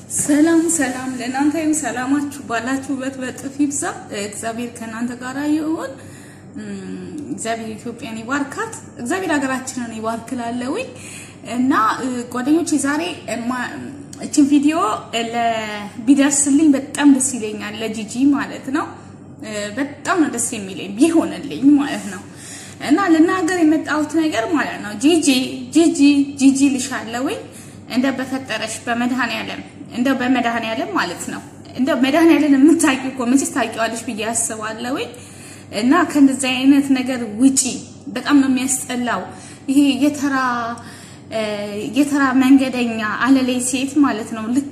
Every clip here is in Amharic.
ሰላም ሰላም ለእናንተ ይሁን። ሰላማችሁ ባላችሁበት በጥፍ ይብዛ። እግዚአብሔር ከእናንተ ጋር ይሁን። እግዚአብሔር ኢትዮጵያን ይባርካት። እግዚአብሔር ሀገራችንን ይባርክላለሁኝ እና ጓደኞቼ ዛሬ እችን ቪዲዮ ቢደርስልኝ በጣም ደስ ይለኛል። ለጂጂ ማለት ነው። በጣም ነው ደስ የሚለኝ ቢሆንልኝ ማለት ነው። እና ልናገር የመጣሁት ነገር ማለት ነው ጂጂ ጂጂ ጂጂ ልሻለሁኝ እንደ በፈጠረሽ በመድኃኔዓለም እንደው በመድኃኔዓለም ማለት ነው እንደው መድኃኔዓለም የምታውቂው እኮ መቼስ ታውቂዋለሽ ብዬ አስባለሁኝ። እና ከእንደዚህ አይነት ነገር ውጪ በጣም ነው የሚያስጠላው። ይሄ የተራ የተራ መንገደኛ አለላይ ሴት ማለት ነው። ልክ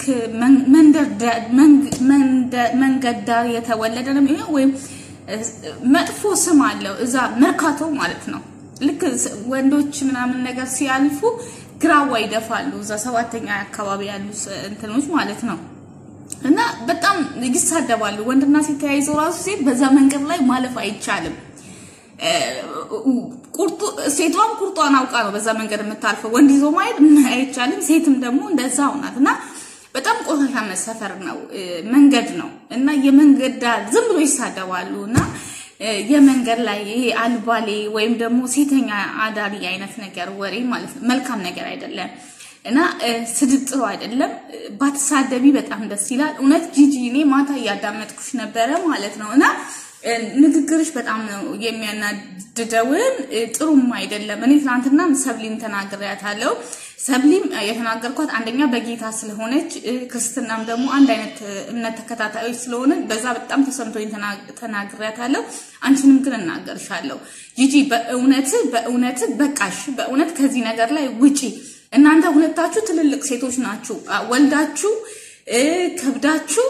መንገድ ዳር የተወለደ ነው የሚሆነው ወይም መጥፎ ስም አለው እዛ መርካቶ ማለት ነው። ልክ ወንዶች ምናምን ነገር ሲያልፉ ግራዋ ይደፋሉ። እዛ ሰባተኛ አካባቢ ያሉ እንትኖች ማለት ነው። እና በጣም ይሳደባሉ። ወንድና ሴት ተያይዞ ራሱ ሴት በዛ መንገድ ላይ ማለፍ አይቻልም። ቁርጡ ሴቷም ቁርጧን አውቃ ነው በዛ መንገድ የምታልፈው። ወንድ ይዞ ማየት አይቻልም። ሴትም ደግሞ እንደዛው ናት እና በጣም ቆሻሻ መሰፈር ነው መንገድ ነው እና የመንገድ ዳር ዝም ብሎ ይሳደባሉ እና የመንገድ ላይ ይሄ አልባሌ ወይም ደግሞ ሴተኛ አዳሪ አይነት ነገር ወሬ ማለት ነው። መልካም ነገር አይደለም እና ስድብ ጥሩ አይደለም። ባትሳደቢ በጣም ደስ ይላል። እውነት ጂጂ፣ እኔ ማታ እያዳመጥኩሽ ነበረ ማለት ነው እና ንግግርሽ በጣም ነው የሚያናድደውን፣ ጥሩም አይደለም። እኔ ትናንትና ሰብሊን ተናግሬያታለሁ። ሰብሊም የተናገርኳት አንደኛ በጌታ ስለሆነች ክርስትናም ደግሞ አንድ አይነት እምነት ተከታታዮች ስለሆነ በዛ በጣም ተሰምቶኝ ተናግሬያታለሁ። አንቺንም ግን እናገርሻለሁ ጂጂ፣ በእውነት በእውነት በቃሽ። በእውነት ከዚህ ነገር ላይ ውጪ። እናንተ ሁለታችሁ ትልልቅ ሴቶች ናችሁ። ወልዳችሁ ከብዳችሁ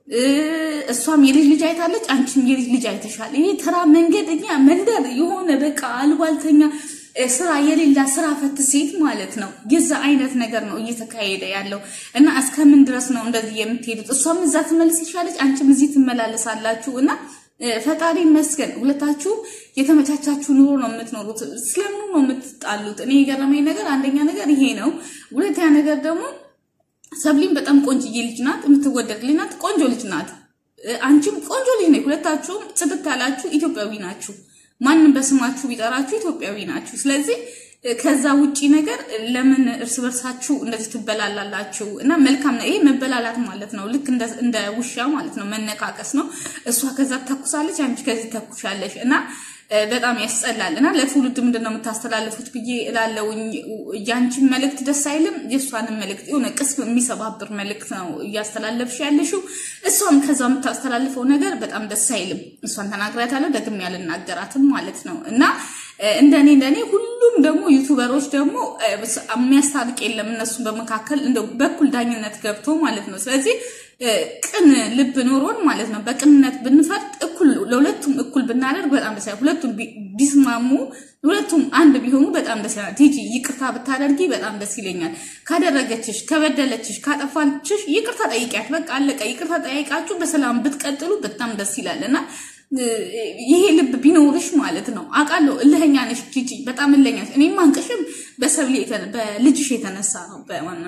እሷም የልጅ ልጅ አይታለች፣ አንቺም የልጅ ልጅ አይተሻል። ይሄ ተራ መንገደኛ መንደር የሆነ በቃ አልባልተኛ ስራ የሌላ ስራ ፈት ሴት ማለት ነው። የዛ አይነት ነገር ነው እየተካሄደ ያለው እና እስከምን ድረስ ነው እንደዚህ የምትሄዱት? እሷም እዛ ትመልስ ይሻለች፣ አንቺም እዚህ ትመላለሳላችሁ እና ፈጣሪ ይመስገን ሁለታችሁ የተመቻቻችሁ ኑሮ ነው የምትኖሩት። ስለምኑ ነው የምትጣሉት? እኔ የገረመኝ ነገር አንደኛ ነገር ይሄ ነው። ሁለተኛ ነገር ደግሞ ሰብሊም በጣም ቆንጅዬ ልጅ ናት፣ የምትወደድ ልጅ ናት፣ ቆንጆ ልጅ ናት። አንቺም ቆንጆ ልጅ ነች። ሁለታችሁም ጽድት ያላችሁ ኢትዮጵያዊ ናችሁ። ማንም በስማችሁ ቢጠራችሁ ኢትዮጵያዊ ናችሁ። ስለዚህ ከዛ ውጪ ነገር ለምን እርስ በርሳችሁ እንደዚህ ትበላላላችሁ? እና መልካም ነው ይሄ መበላላት ማለት ነው። ልክ እንደ ውሻ ማለት ነው፣ መነቃቀስ ነው። እሷ ከዛ ተኩሳለች፣ አንቺ ከዚህ ተኩሻለሽ እና በጣም ያስጠላል። እና ለትውልድ ምንድን ነው የምታስተላልፉት ብዬ እላለሁኝ። ያንቺን መልእክት ደስ አይልም፣ የእሷንም መልእክት የሆነ ቅስም የሚሰባብር መልእክት ነው እያስተላለፍሽ ያለሽው። እሷም ከዛ የምታስተላልፈው ነገር በጣም ደስ አይልም። እሷን ተናግሬያታለሁ፣ ደግሜ ያልናገራትም ማለት ነው እና እንደኔ እንደኔ ሁሉም ደግሞ ዩቱበሮች ደግሞ የሚያስታርቅ የለም እነሱን በመካከል እንደ በኩል ዳኝነት ገብቶ ማለት ነው። ስለዚህ ቅን ልብ ኖሮን ማለት ነው በቅንነት ብንፈርድ እኩል ለሁለቱም እኩል ብናደርግ በጣም ደስ ይላል። ሁለቱም ቢስማሙ ሁለቱም አንድ ቢሆኑ በጣም ደስ ይላል። ቲጂ ይቅርታ ብታደርጊ በጣም ደስ ይለኛል። ካደረገችሽ፣ ከበደለችሽ፣ ካጠፋችሽ ይቅርታ ጠይቂያት። በቃ አለቀ። ይቅርታ ጠይቃችሁ በሰላም ብትቀጥሉ በጣም ደስ ይላል እና ይሄ ልብ ቢኖርሽ ማለት ነው። አውቃለሁ እልኸኛ ነሽ ጂጂ፣ በጣም እልኸኛ ነሽ። እኔም አንቅሽም በሰብሌ በልጅሽ የተነሳ ነው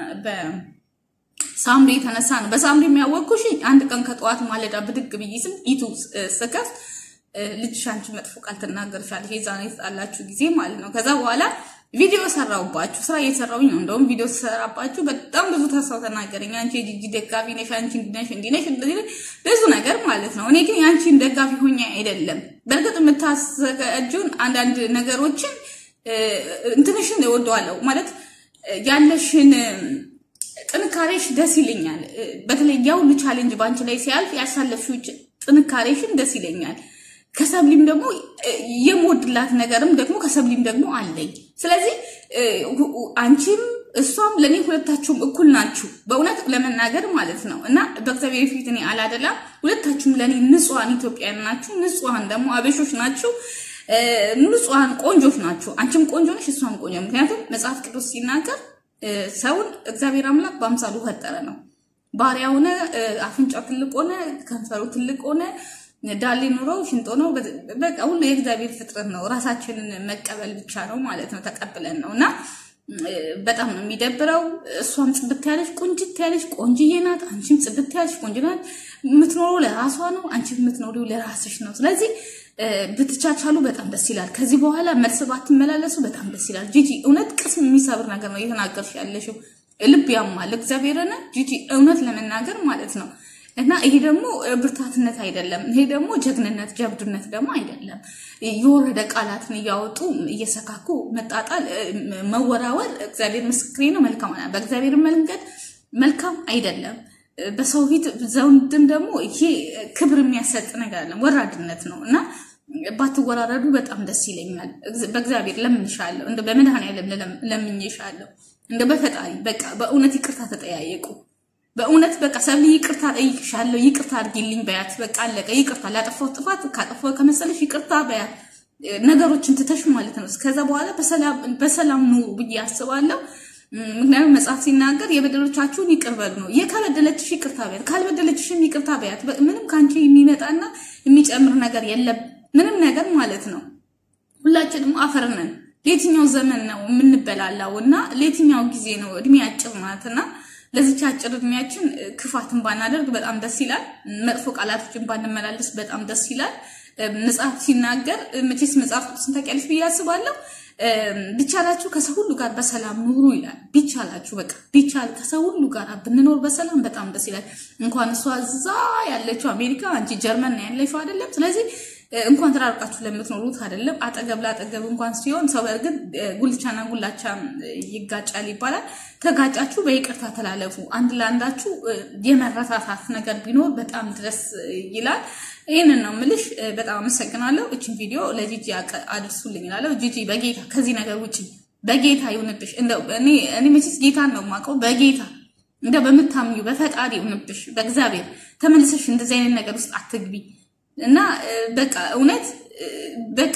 ሳምሪ የተነሳ ነው። በሳምሪ የሚያወቅኩሽ አንድ ቀን ከጠዋት ማለዳ ብድግ ብዬ ስም ኢቱ ስከፍት ልጅሽ አንቺ መጥፎ ቃል ትናገርሻለሽ የዛን የተጣላችሁ ጊዜ ማለት ነው። ከዛ በኋላ ቪዲዮ ሰራውባችሁ፣ ስራ እየሰራውኝ ነው። እንደውም ቪዲዮ ሰራባችሁ በጣም ብዙ ተሰው ተናገረኝ። አንቺ የጂጂ ደጋፊ ነሽ፣ አንቺ እንዲነሽ እንዲነሽ ብዙ ነገር ማለት ነው። እኔ ግን የአንቺን ደጋፊ ሆኜ አይደለም። በእርግጥ የምታዘጋጁን አንዳንድ ነገሮችን እንትንሽን እወደዋለሁ ማለት ያለሽን ጥንካሬሽ ደስ ይለኛል። በተለይ ያ ሁሉ ቻሌንጅ በአንቺ ላይ ሲያልፍ ያሳለፍሽው ጥንካሬሽን ደስ ይለኛል። ከሰብሊም ደግሞ የምወድላት ነገርም ደግሞ ከሰብሊም ደግሞ አለኝ። ስለዚህ አንቺም እሷም ለእኔ ሁለታችሁም እኩል ናችሁ፣ በእውነት ለመናገር ማለት ነው እና በእግዚአብሔር ፊት እኔ አላደላም። ሁለታችሁም ለእኔ ንጹሐን ኢትዮጵያውያን ናችሁ፣ ንጹሐን ደግሞ አበሾች ናችሁ፣ ንጹሐን ቆንጆች ናችሁ። አንቺም ቆንጆ ነሽ፣ እሷም ቆንጆ። ምክንያቱም መጽሐፍ ቅዱስ ሲናገር ሰውን እግዚአብሔር አምላክ በአምሳሉ ፈጠረ ነው። ባሪያ ሆነ፣ አፍንጫው ትልቅ ሆነ፣ ከንፈሩ ትልቅ ሆነ፣ ዳሌ ኑሮው ሽንጦ ነው። በቃ ሁሉ የእግዚአብሔር ፍጥረት ነው። ራሳችንን መቀበል ብቻ ነው ማለት ነው። ተቀብለን ነው እና በጣም ነው የሚደብረው። እሷም ጽድት ያለች ቁንጅት ያለች ቆንጅዬ ናት። አንቺም ጽድት ያለች ቆንጅ ናት። የምትኖረው ለራሷ ነው፣ አንቺ የምትኖሪው ለራስሽ ነው። ስለዚህ ብትቻቻሉ በጣም ደስ ይላል። ከዚህ በኋላ መልስ ባትመላለሱ በጣም ደስ ይላል። ጂጂ እውነት ቅስም የሚሰብር ነገር ነው እየተናገርሽ ያለሽው፣ ልብ ያማል። እግዚአብሔርን ጂጂ እውነት ለመናገር ማለት ነው እና ይሄ ደግሞ ብርታትነት አይደለም። ይሄ ደግሞ ጀግንነት ጀብዱነት ደግሞ አይደለም። የወረደ ቃላትን እያወጡ እየሰካኩ መጣጣል፣ መወራወር እግዚአብሔር ምስክሬ ነው መልካም በእግዚአብሔር መንገድ መልካም አይደለም። በሰው ፊት ዘውድም ደግሞ ይሄ ክብር የሚያሰጥ ነገር አለ፣ ወራድነት ነው እና ባትወራረዱ በጣም ደስ ይለኛል። በእግዚአብሔር ለምንሻለሁ፣ እንደ በመድኃኔዓለም ለምኝሻለሁ፣ እንደ በፈጣሪ በቃ በእውነት ይቅርታ ተጠያየቁ። በእውነት በቃ ሰብሊ ይቅርታ ጠይቅሻለሁ፣ ይቅርታ አድርጊልኝ በያት። በቃ አለቀ። ይቅርታ ላጠፋው ጥፋት ካጠፋው ከመሰለሽ ይቅርታ በያት። ነገሮችን ትተሽ ማለት ነው። ከዛ በኋላ በሰላም ኑሩ ብዬ አስባለሁ። ምክንያቱም መጽሐፍ ሲናገር የበደሎቻችሁን ይቅር በሉ ነው። የከበደለችሽ ይቅርታ በያት፣ ካልበደለችሽም ይቅርታ በያት። ምንም ከአንቺ የሚመጣና የሚጨምር ነገር የለም፣ ምንም ነገር ማለት ነው። ሁላችንም አፈር ነን። ለየትኛው ዘመን ነው የምንበላላው እና ለየትኛው ጊዜ ነው? እድሜ አጭር ናትና ለዚች አጭር እድሜያችን ክፋትን ባናደርግ በጣም ደስ ይላል። መጥፎ ቃላቶችን ባንመላለስ በጣም ደስ ይላል። መጽሐፍ ሲናገር መቼስ መጽሐፍ ቅዱስን ታውቂያለሽ ብዬ አስባለሁ። ቢቻላችሁ ከሰው ሁሉ ጋር በሰላም ኑሩ ይላል። ቢቻላችሁ በቃ ቢቻል ከሰው ሁሉ ጋር ብንኖር በሰላም በጣም ደስ ይላል። እንኳን እሷ እዛ ያለችው አሜሪካ፣ አንቺ ጀርመን ነው ያለችው አይደለም። ስለዚህ እንኳን ተራርቃችሁ ለምትኖሩት አይደለም አጠገብ ላጠገብ እንኳን ሲሆን ሰው በእርግጥ ጉልቻና ጉላቻ ይጋጫል ይባላል። ተጋጫችሁ በይቅርታ ተላለፉ። አንድ ለአንዳችሁ የመረታታት ነገር ቢኖር በጣም ድረስ ይላል። ይህንን ነው ምልሽ። በጣም አመሰግናለሁ። እችን ቪዲዮ ለጂጂ አድርሱልኝ እላለሁ። ጂጂ በጌታ ከዚህ ነገር ውጭ በጌታ ይሁንብሽ። እኔ መቼስ ጌታን ነው የማውቀው። በጌታ እንደ በምታምኙ በፈጣሪ ይሁንብሽ። በእግዚአብሔር ተመልሰሽ እንደዚህ አይነት ነገር ውስጥ አትግቢ እና በቃ እውነት በቃ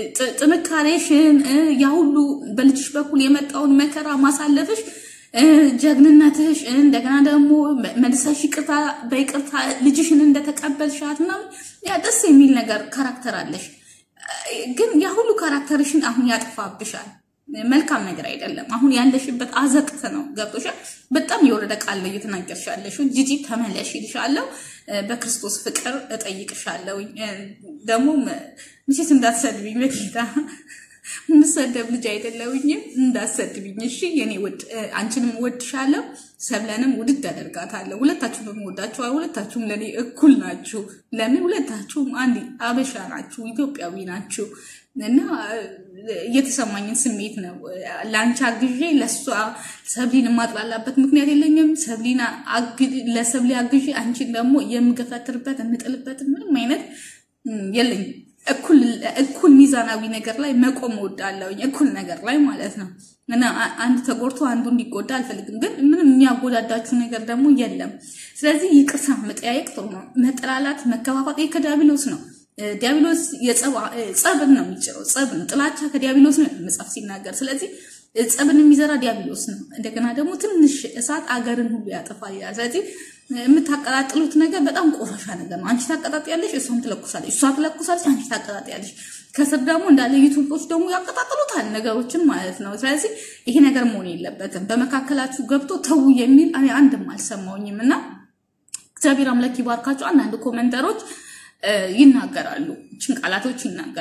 ጥንካሬሽን ያ ሁሉ በልጅሽ በኩል የመጣውን መከራ ማሳለፍሽ ጀግንነትሽ እንደገና ደግሞ መልሰሽ ይቅርታ በይቅርታ ልጅሽን እንደተቀበልሻት ምናምን ያ ደስ የሚል ነገር ካራክተር አለሽ። ግን ያ ሁሉ ካራክተርሽን አሁን ያጥፋብሻል። መልካም ነገር አይደለም። አሁን ያለሽበት አዘቅት ነው። ገብቶሻል። በጣም የወረደ ቃል ነው እየተናገርሽ ያለሽው። ጂጂ ተመለሽ ይልሻለሁ። በክርስቶስ ፍቅር እጠይቅሻለሁ። ደግሞ ምሴት እንዳትሰድብኝ በጌታ የምሰደብ ልጅ አይደለሁኝም። እንዳትሰድብኝ እሺ የኔ ውድ። አንቺንም እወድሻለሁ፣ ሰብለንም ውድድ አደርጋታለሁ። ሁለታችሁም በምወዳችሁ፣ ሁለታችሁም ለእኔ እኩል ናችሁ። ለምን ሁለታችሁም አንድ አበሻ ናችሁ፣ ኢትዮጵያዊ ናችሁ እና እየተሰማኝን ስሜት ነው ለአንቺ አግዤ ለእሷ ሰብሊን የማጥላላበት ምክንያት የለኝም። ሰብሊን ለሰብሊ አግዤ አንቺን ደግሞ የምገፈትርበት የምጥልበት ምንም አይነት የለኝም። እኩል ሚዛናዊ ነገር ላይ መቆም እወዳለሁኝ። እኩል ነገር ላይ ማለት ነው እና አንድ ተጎድቶ አንዱ እንዲጎዳ አልፈልግም። ግን ምንም የሚያጎዳዳችሁ ነገር ደግሞ የለም። ስለዚህ ይቅርታ መጠያየቅ ጥሩ ነው። መጠላላት፣ መከፋፋት ከዲያብሎስ ነው። ዲያብሎስ ጸብን ነው የሚጭረው። ጸብን ጥላቻ ከዲያብሎስ ነው መጽሐፍ ሲናገር። ስለዚህ ጸብን የሚዘራ ዲያብሎስ ነው። እንደገና ደግሞ ትንሽ እሳት አገርን ሁሉ ያጠፋል ይላል። ስለዚህ የምታቀጣጥሉት ነገር በጣም ቆሻሻ ነገር ነው። አንቺ ታቀጣጥያለሽ፣ እሷም ትለኩሳለች፣ እሷ ትለኩሳለች፣ አንቺ ታቀጣጥያለሽ። ከስር ደግሞ እንዳለ ዩቱቦች ደግሞ ያቀጣጥሉታል ነገሮችን ማለት ነው። ስለዚህ ይሄ ነገር መሆን የለበትም። በመካከላችሁ ገብቶ ተዉ የሚል እኔ አንድም አልሰማውኝም እና እግዚአብሔር አምላክ ይባርካቸው። አንዳንድ ኮመንተሮች ይናገራሉ፣ ችን ቃላቶች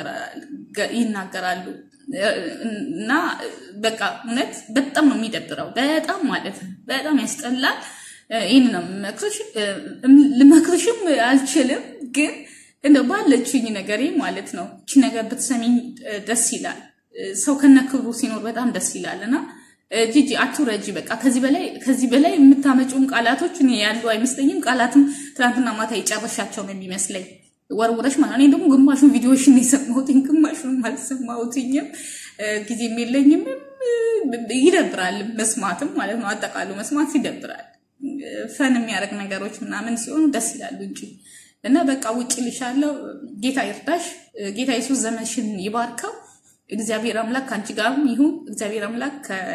ይናገራሉ እና በቃ እውነት በጣም ነው የሚደብረው። በጣም ማለት ነው በጣም ያስጠላል። ይህን ነው የምመክርሽ። ልመክርሽም አልችልም፣ ግን እንደ ባለችኝ ነገሬ ማለት ነው እቺ ነገር ብትሰሚኝ ደስ ይላል። ሰው ከነክብሩ ሲኖር በጣም ደስ ይላል እና ጂጂ አትውረጂ። በቃ ከዚህ በላይ ከዚህ በላይ የምታመጪውን ቃላቶች እኔ ያሉ አይመስለኝም። ቃላትም ትናንትና ማታ የጨረሻቸው ነው የሚመስለኝ ወርውረሽ ማለት እኔ ደግሞ ግማሹን ቪዲዮሽን የሰማሁትኝ ግማሹን አልሰማሁትኝም። ጊዜም የለኝም። ይደብራል መስማትም ማለት ነው። አጠቃሉ መስማት ይደብራል። ፈን የሚያደርግ ነገሮች ምናምን ሲሆኑ ደስ ይላሉ እንጂ እና በቃ ውጭ ልሻለው። ጌታ ይርዳሽ። ጌታ ኢየሱስ ዘመንሽን ይባርከው። እግዚአብሔር አምላክ ከአንቺ ጋርም ይሁን። እግዚአብሔር አምላክ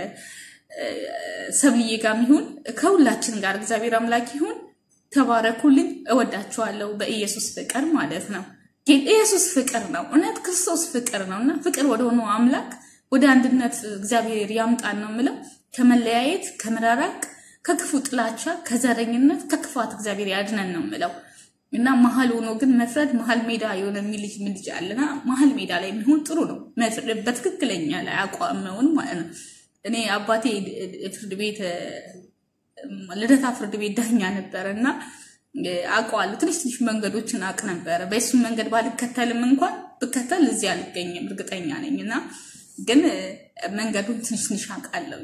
ከሰብልዬ ጋርም ይሁን። ከሁላችን ጋር እግዚአብሔር አምላክ ይሁን። ተባረኩልኝ። እወዳችኋለሁ በኢየሱስ ፍቅር ማለት ነው። ኢየሱስ ፍቅር ነው። እውነት ክርስቶስ ፍቅር ነው እና ፍቅር ወደሆነው አምላክ ወደ አንድነት እግዚአብሔር ያምጣን ነው የምለው። ከመለያየት፣ ከመራራቅ፣ ከክፉ ጥላቻ፣ ከዘረኝነት፣ ከክፋት እግዚአብሔር ያድነን ነው የምለው እና መሀል ሆኖ ግን መፍረድ መሀል ሜዳ የሆነ የሚልጅ ምልጅ አለና መሀል ሜዳ ላይ የሚሆን ጥሩ ነው። መፍረድ በትክክለኛ ላይ አቋመውን ማለት ነው። እኔ አባቴ ፍርድ ቤት ልደታ ፍርድ ቤት ዳኛ ነበረ እና አውቀዋለሁ። ትንሽ ትንሽ መንገዶችን አውቅ ነበረ። በሱም መንገድ ባልከተልም እንኳን ብከተል እዚህ አልገኝም እርግጠኛ ነኝ እና ግን መንገዱን ትንሽ ትንሽ አውቃለሁ።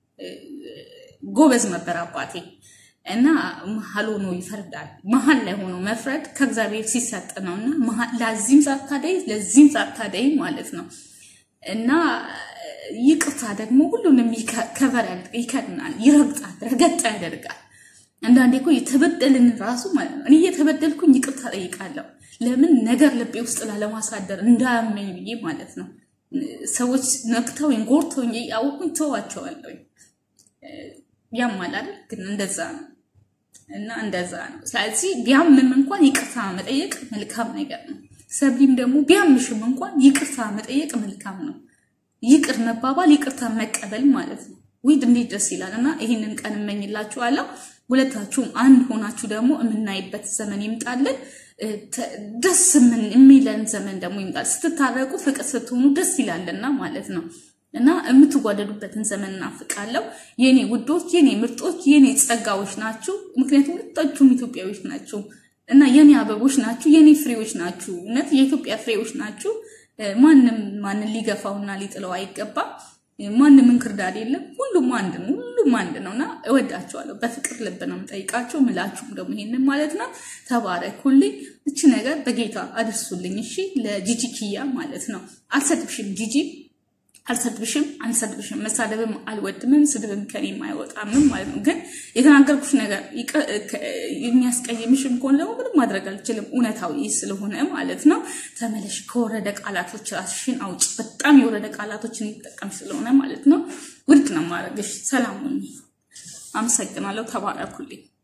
ጎበዝ ነበር አባቴ እና መሀል ሆኖ ይፈርዳል። መሀል ላይ ሆኖ መፍረድ ከእግዚአብሔር ሲሰጥ ነው እና ለዚህም ሳታደይ ለዚህም ሳታደይ ማለት ነው እና ይቅርታ ደግሞ ሁሉንም ከቨር ይከድናል፣ ይረግጣል፣ ረገጥ ያደርጋል። አንዳንዴ እኮ የተበደልን ራሱ ማለት ነው። እኔ እየተበደልኩኝ ይቅርታ ጠይቃለሁ። ለምን ነገር ልቤ ውስጥ ላለማሳደር እንዳያመኝ ብዬ ማለት ነው። ሰዎች ነክተውኝ ጎርተውኝ ያወቁኝ ተዋቸዋለሁኝ። ያማል አይደል? ግን እንደዛ ነው እና እንደዛ ነው። ስለዚህ ቢያምም እንኳን ይቅርታ መጠየቅ መልካም ነገር ነው። ሰብሊም ደግሞ ቢያምሽም እንኳን ይቅርታ መጠየቅ መልካም ነው። ይቅር መባባል ይቅርታ መቀበል ማለት ነው። ውይ እንዴት ደስ ይላል! እና ይህንን ቀን እመኝላችኋለሁ። ሁለታችሁም አንድ ሆናችሁ ደግሞ የምናይበት ዘመን ይምጣልን። ደስ የሚለን ዘመን ደግሞ ይምጣል። ስትታረቁ ፍቅር ስትሆኑ ደስ ይላልና ማለት ነው እና የምትጓደዱበትን ዘመን እናፍቃለሁ። የኔ ውዶች፣ የኔ ምርጦች፣ የኔ ጸጋዎች ናችሁ። ምክንያቱም ሁለታችሁም ኢትዮጵያዎች ናችሁ እና የኔ አበቦች ናችሁ፣ የኔ ፍሬዎች ናችሁ። እውነት የኢትዮጵያ ፍሬዎች ናችሁ። ማንም ማንን ሊገፋውና ሊጥለው አይገባም። ማንም እንክርዳድ የለም። ሁሉም አንድ ነው። ሁሉም አንድ ነው እና እወዳቸዋለሁ። በፍቅር ልብ ነው የምጠይቃቸው። ምላችሁም ደግሞ ይሄንን ማለት ነው። ተባረኩልኝ። እቺ ነገር በጌታ አድርሱልኝ። እሺ፣ ለጂጂ ኪያ ማለት ነው። አልሰድብሽም ጂጂ አልሰድብሽም አልሰድብሽም። መሳደብም አልወድምም፣ ስድብም ከኔም አይወጣምም ማለት ነው። ግን የተናገርኩሽ ነገር የሚያስቀይምሽም ከሆነ ደግሞ ምንም ማድረግ አልችልም፣ እውነታዊ ስለሆነ ማለት ነው። ተመለሽ፣ ከወረደ ቃላቶች ራስሽን አውጭ። በጣም የወረደ ቃላቶችን የሚጠቀምሽ ስለሆነ ማለት ነው። ውድቅ ነው ማድረግሽ። ሰላም ሁኚ። አመሰግናለሁ። ተባረኩልኝ።